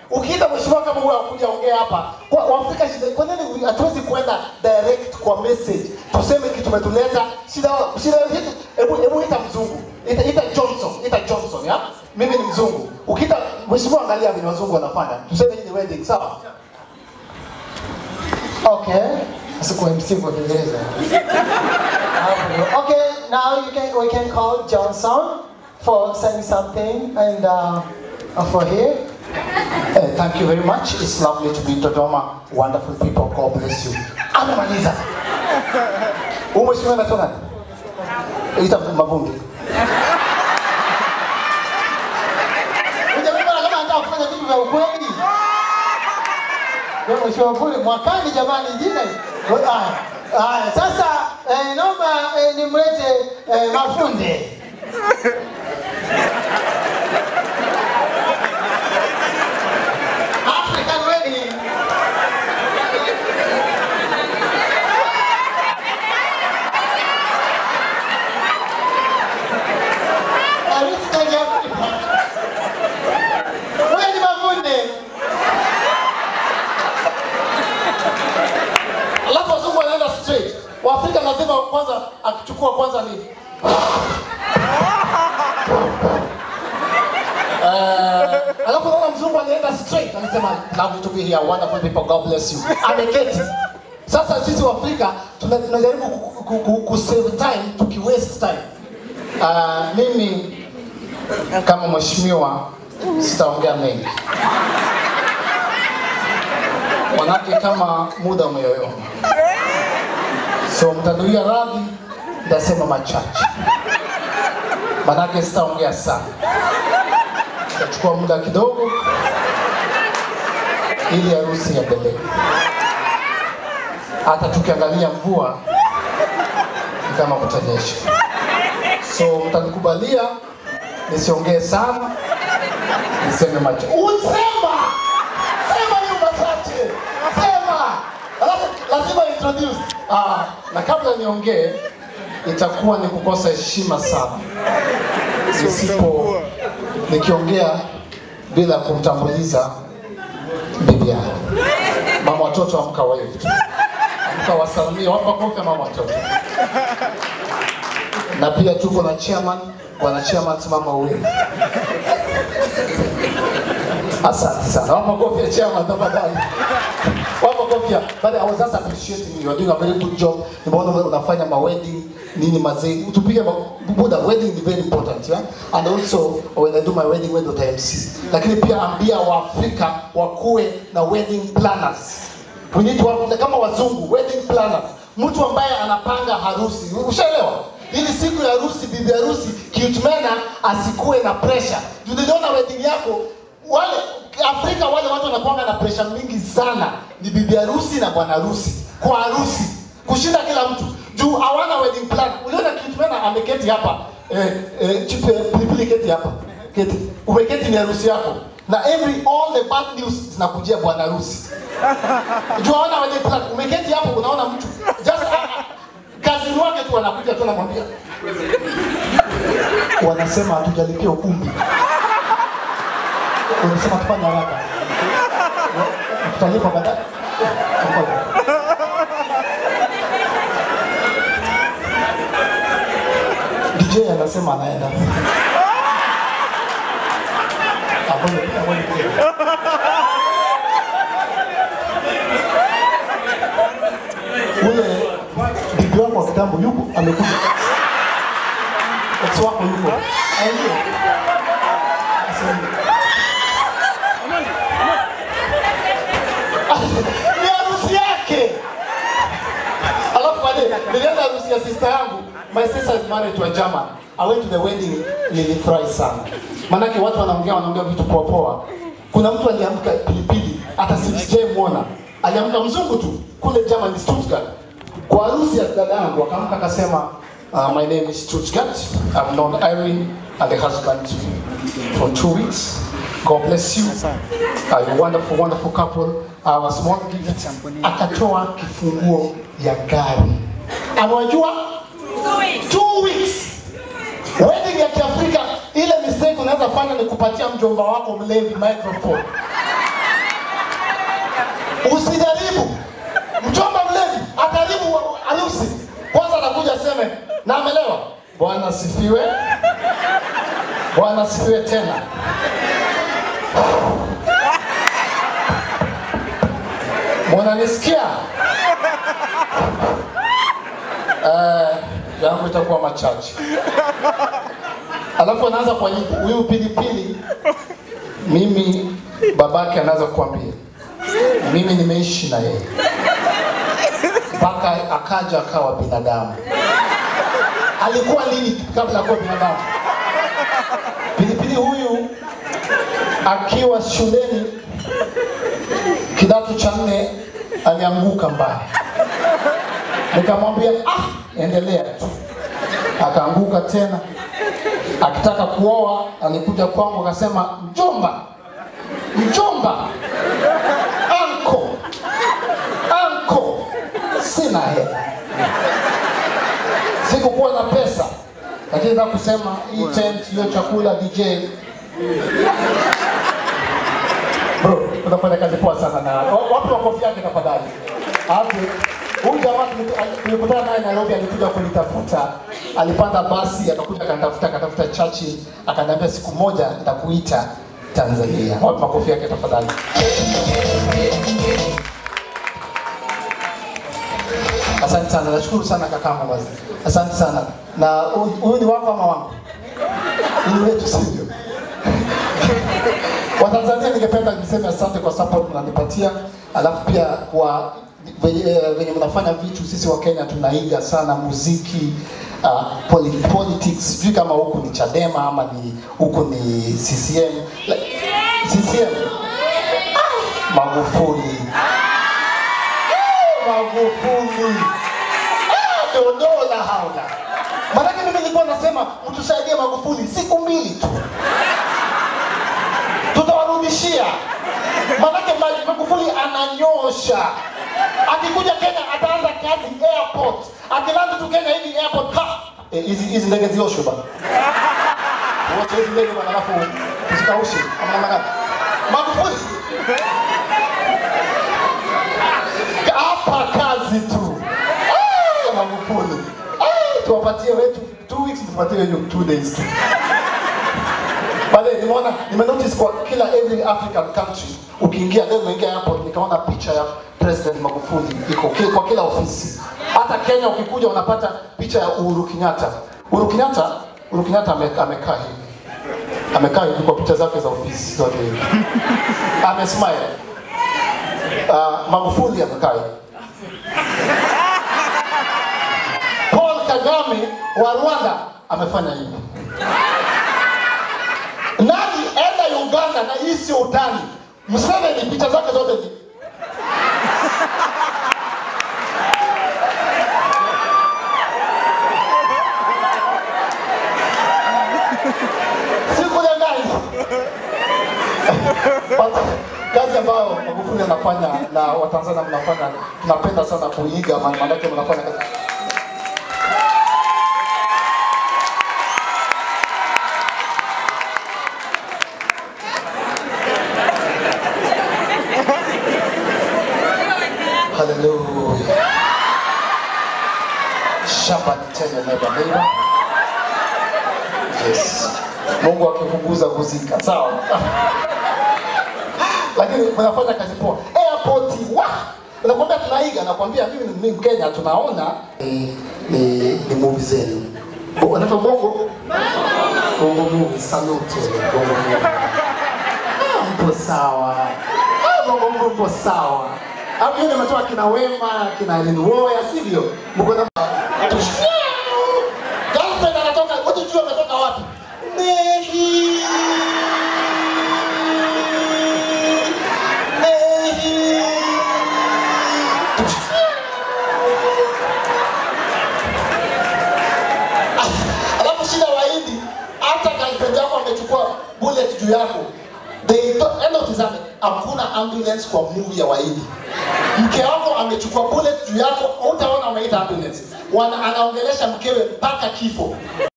Ukiita mheshimiwa kama huyo akuja ongea hapa, kwa Waafrika shida, kwa nini hatuwezi kuenda direct kwa message tuseme kitu tumetuleta shida shida yetu? Hebu hebu ita mzungu, ita, ita Johnson, ita Johnson ya mimi ni mzungu. Ukiita mheshimiwa, angalia vile wazungu wanafanya, tuseme hii ni wedding, sawa? Okay. Sikuwa MC kwa Kiingereza. okay, now you can we can call Johnson for saying something and uh, for here. Uh, thank you very much. It's lovely to be in Dodoma. Wonderful people. God bless you. Amemaliza. Huyu mheshimiwa anatoka nani? Ita Mavungi. Unajua kama anataka kufanya vitu vya ukweli. Ndio mheshimiwa Vuli mwakani jamani jina. Haya. Haya, sasa eh, naomba eh, nimlete eh, Mafunde. African wedding. Harusi za Kiafrika. Wewe ni Mafunde. Alafu wazungu wanaenda straight. Waafrika lazima kwanza akichukua kwanza ni Uh, alafu naona mzungu anaenda straight anasema lovely to be here wonderful people God bless you ameketi sasa sisi wa Afrika tuna- tunajaribu ku, ku, ku, ku save time tuki waste time uh, mimi kama mheshimiwa sitaongea mengi manake kama muda umeyoyoma so mtanuia radhi nitasema machache manake sitaongea sana itachukua muda kidogo ili harusi iendelee. Hata tukiangalia mvua ni kama kutanyesha, so mtanikubalia nisiongee sana, niseme machache. Usema sema hiyo machache, sema alafu lazima introduce. Ah, na kabla niongee itakuwa ni kukosa heshima sana nisipo nikiongea bila kumtambuliza bibi yangu. Mama watoto amka wave tu. Amka wasalimie, wapa kofi mama watoto. Na pia tuko na chairman, bwana chairman simama wave. Asante sana. Wapa kofi ya chairman tafadhali. Wapa kofi ya. But I was just appreciating you. You're doing a very good job. Nimeona wewe unafanya ma wedding nini mazee. Tupige ma- Buddha wedding is very important, yeah? And also when I do my wedding wewe ndo uta MC. Lakini pia ambia Waafrika wakuwe na wedding planners. We need to have, kama wazungu wedding planners. Mtu ambaye anapanga harusi. Ushaelewa? Ili siku ya harusi bibi harusi kiutmena asikuwe na pressure. Juu niliona wedding yako wale Afrika wale watu wanakuanga na pressure mingi sana, ni bibi harusi na bwana harusi kwa harusi kushinda kila mtu juu hawana wedding plan. Uliona Kitmena ameketi hapa eh, eh, chipe pilipili keti hapa keti, umeketi ni harusi yako na every all the bad news zinakujia bwana harusi juu hawana wedding plan. Umeketi hapo unaona mtu just ah, ah, kazini wake tu wanakuja tu namwambia, wanasema hatujalipia ukumbi unasema tufanye haraka, tutalipa baadaye. Ngoja. DJ anasema anaenda. Ah, ngoja, ngoja, ngoja. Ule bibi wako wa kitambo yupo, amekuja. Ex wako yupo. Aingie. Asante. ni harusi yake. Alafu baadaye nilienda harusi ya sister yangu. My sister is married to a German. I went to the wedding, nilifurahi sana. Manake watu wanaongea wanaongea vitu poa poa. Kuna mtu aliamka pilipili, hata sijamuona. Aliamka mzungu tu kule German Stuttgart. Kwa harusi ya dada yangu akaamka akasema uh, my name is Stuttgart. I've known Irene and the husband for two weeks. God bless you. Uh, you wonderful, wonderful couple. Our small gift. Akatoa kifunguo ya gari. Amewajua? Two weeks. Wedding ya Kiafrika, ile mistake unaweza fanya ni kupatia mjomba wako mlevi microphone. Usijaribu. Mchomba mlevi ataribu harusi. Kwanza anakuja aseme na amelewa. Bwana asifiwe. Bwana asifiwe tena. Mwananisikia? Eh, yangu itakuwa machache. Alafu anaanza kwa huyu pilipili, mimi babake anaanza kuambia mimi nimeishi na yeye mpaka akaja akawa binadamu. Alikuwa nini kabla ya kuwa binadamu? Pilipili huyu akiwa shuleni kidato cha nne alianguka mbaya, nikamwambia ah, endelea tu. Akaanguka tena, akitaka kuoa alikuja kwangu akasema, mjomba, mjomba, anko, anko, sina hela, sikukuwa na pesa, lakini nataka kusema hii tent, hiyo chakula, DJ Bro, unafanya kazi poa sana na wapi makofi yake tafadhali. Hapo huyu jamaa tuliku- tulikutana naye Nairobi, alikuja kunitafuta, alipanda basi akakuja akanitafuta, akatafuta chachi, akaniambia siku moja nitakuita Tanzania. Wapi makofi yake tafadhali. Asante sana, nashukuru sana kakangu basi. Asante sana. Na huyu huyu ni wako ama wangu? Ni wetu sivyo? Watanzania, ningependa niseme asante kwa support mnanipatia, alafu pia kwa venye eh, venye mnafanya vitu. Sisi wa Kenya tunaiga sana muziki uh, poli, politics. Sijui kama huku ni Chadema ama ni huku ni CCM. Like, CCM Ah, Magufuli Ah, Magufuli Ah, dondoo la haula. Maanake mimi nilikuwa nasema mtusaidie Magufuli siku mbili tu tutawarudishia. Manake Ma- Magufuli ananyosha. Akikuja Kenya ataanza kazi airport, akilanda tu Kenya hivi airport ha Eh, hizi hizi ndege zioshwe bana, wote hizi ndege bana, alafu tuzikaushe ama namna gani? Magufuli hapa kazi tu. Ah, Magufuli Ah, tuwapatie wetu two weeks, tupatie hiyo two days tu. Baadaye nimeona nimenotice kwa kila every African country ukiingia leo umeingia airport nikaona picha ya President Magufuli iko ki- kwa kila ofisi. Hata Kenya ukikuja unapata picha ya Uhuru Kenyatta. Uhuru Kenyatta, Uhuru Kenyatta ame- amekaa hivi. Amekaa hivi kwa picha zake za ofisi zote hivi. Amesmile. Uh, Magufuli amekaa hivi. Paul Kagame wa Rwanda amefanya hivi. Nani enda Uganda na hii sio utani. Museveni picha zake zote ni Sikudanganya. But kazi ambayo Magufuli anafanya na Watanzania mnafanya, tunapenda sana kuiga, maana maanake mnafanya kazi Hallelujah. Shamba ni tena neighbor neighbor. Yes. Mungu akipunguza kuzika. Sawa. Lakini mnafanya kazi poa. Airport wa Nakwambia tunaiga, nakwambia mimi ni mimi Mkenya tunaona ni ni, ni movie zenu. Bo- Wanaitwa Bongo Bongo movie salute Bongo movie. Ah, Mpo sawa. Ah, Bongo movie mpo sawa. Hapo yule nimetoa kina Wema, kina Lin Woya, sivyo? Mko na Girlfriend anatoka, wote jua ametoka wapi? Nehi. Nehi. Alafu shida Wahindi, hata girlfriend yako amechukua bullet juu yako. They don't, enda utizame, hakuna ambulance kwa movie ya Wahindi. Mke wako amechukua bullet juu yako, utaona unaita ambulance. Wana, anaongelesha mkewe mpaka kifo.